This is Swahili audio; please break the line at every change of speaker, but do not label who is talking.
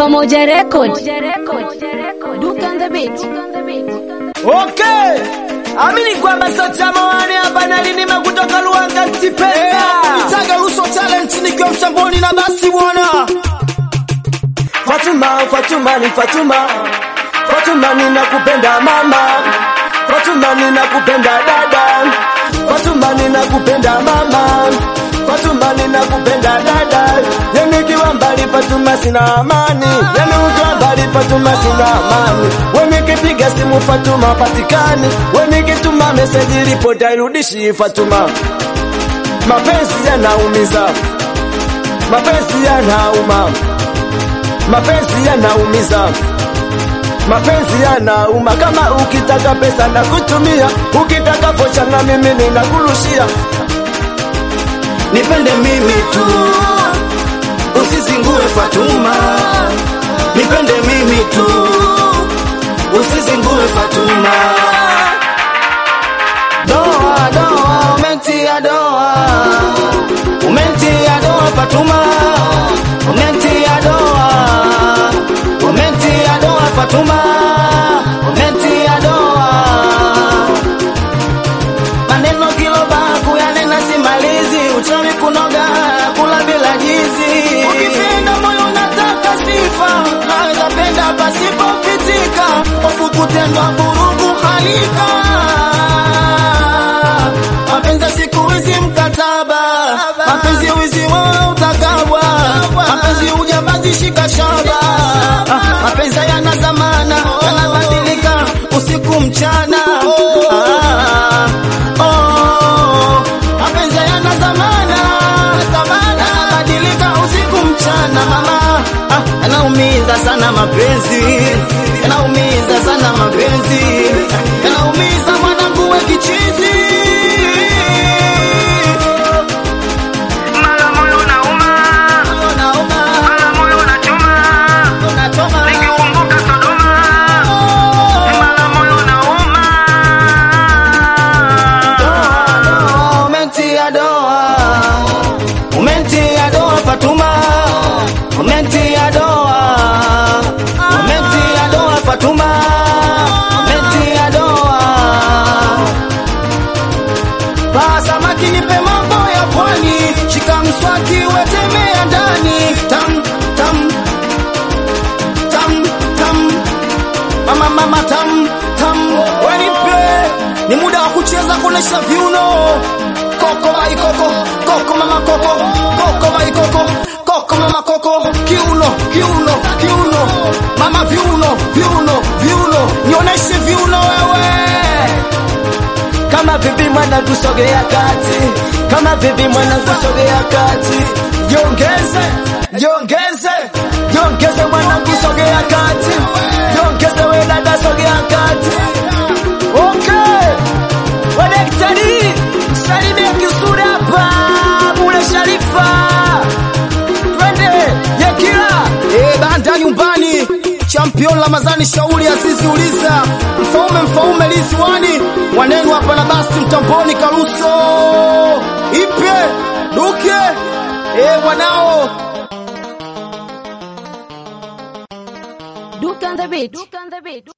Pamoja Record. Duke on the beat.
Okay. Amini kwamba Sauti Moane hapa na Lindima kutoka Luanga Tipesa.
Nitaga Luso Talent nikiwa mchamboni na basi bwana.
Fatuma, Fatuma ni Fatuma. Fatuma ninakupenda mama. Fatuma ninakupenda dada. Fatuma ninakupenda mama. Fatuma ninakupenda dada. Yani ukiwa mbali Fatuma sina amani. Yani ukiwa mbali Fatuma sina amani. Wewe nikipiga simu Fatuma patikani. Wewe nikituma message ripoti hairudishi Fatuma. Mapenzi yanaumiza. Mapenzi yanauma. Mapenzi yanaumiza. Mapenzi yanauma. Kama ukitaka pesa na kutumia, ukitaka vocha na mimi ninakurushia.
Nipende mimi tu. Usizingue Fatuma. Nipende mimi tu. Usizingue Fatuma. Doa doa umetia doa. Umetia doa Fatuma. Umetia doa. Umetia doa Fatuma. Umetia doa. Maneno kiloba kuyanena simalizi, uchawi kunoga kula bila jizi. Ukipenda moyo nataka sifa, naweza penda pasipo pitika, hofu kutendwa vurugu halika. Mapenzi siku hizi mkataba, mapenzi wizi wao utakabwa, mapenzi ujambazi shika shaba, Ah, mapenzi yana zamana, yanabadilika usiku mchana. Ah, oh, mapenzi yana zamana, yanabadilika usiku mchana. Mama, ah, yanaumiza sana mapenzi, yanaumiza sana mapenzi, yanaumiza mwanangu we kichizi.
Mara moyo unauma,
Unauma,
mara moyo unachoma,
unachoma.
nikikumbuka Sodoma, mara moyo unauma.
Doa, umetia doa, umetia doa Fatuma, umetia doa, umetia doa Fatuma, umetia doa. Paa samaki nipe mambo ya pwani, shika mswaki wetemea ndani, tam tam tam tam mama mama tam tam wenipe ni muda wa kucheza kuonesha viuno koko bai koko koko mama koko koko bai koko koko mama koko kiuno kiuno kiuno mama viuno viuno viuno nioneshe viuno wewe
Kama vipi mwana kusogea kati, kama vipi mwana kusogea kati, jongeze, jongeze, jongeze mwana kusogea kati, jongeze we dada sogea kati. Okay, wadaktari, salimia kisura hapa, bule Sharifa, twende Yekila.
Eh, banda nyumbani champion Ramazani Shauri Azizi Uliza mfaume mfaume Liziwani mwanenu hapa na basi mtamboni Karuso ipe duke eh wanao
Duke on the beat. Duke on the beat.